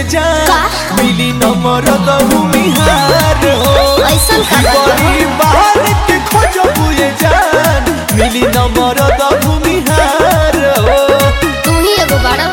जान का? मिली नंबर द भूमिहार हो ऐसन का बात बा? बड़ी बाहर के खोजबू ये जान मिली नंबर द भूमिहार हो तू ही एगो बाड़ा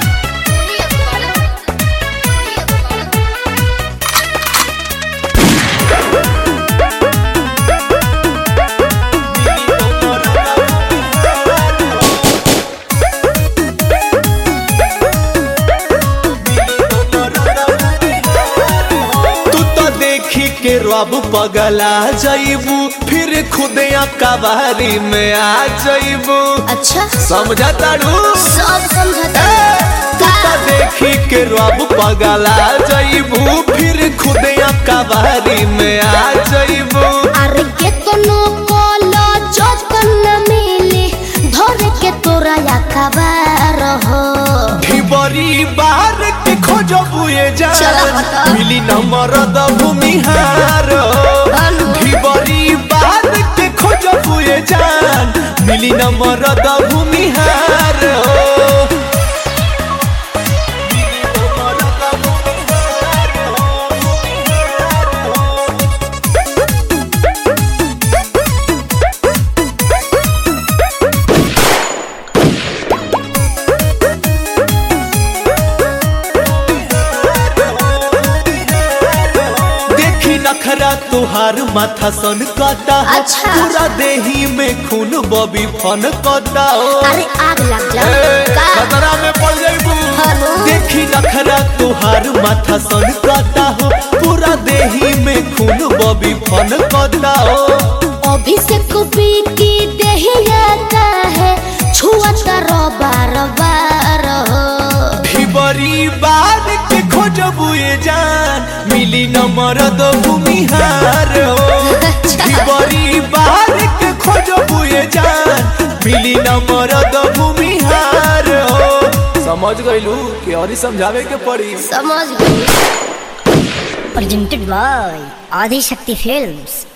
तू तो देखी के रब पगला जाइबू फिर खुदे कबारी में आ जाइबू अच्छा समझा तारू सब समझता तू तो देखी के रब पगला जाइबू फिर खुदे कबारी में आ जाइबू अरे के तनो कोलो जतन न मिली धरे के तोरा या खबर हो ढिबरी बार के खोजबू ये चला जान हटा। मिली नंबर द भूमिहार हेलो। ढिबरी बार के खोजबू ये जान मिली नंबर द भूमिहार देखी नखरा तुहार माथा सन कता हो। अच्छा। पूरा देही में खून बबी फन कता हो अरे आग लग जा ए, का खतरा में पड़ जाइबू हेलो। देखी नखरा तुहार माथा सन कता हो पूरा देही में खून बबी फन कता हो अभी से कुपी की देहिया का है छुआ करो बार बार हो ढिबरी बार के खोजबू ये जान मिली नंबर दो भूमिहार हो ढिबरी बार के खोजबू ये जान मिली नंबर दो भूमिहार हो समझ गइलू कि और समझावे के पड़ी समझ गई presented by Adi Shakti Films.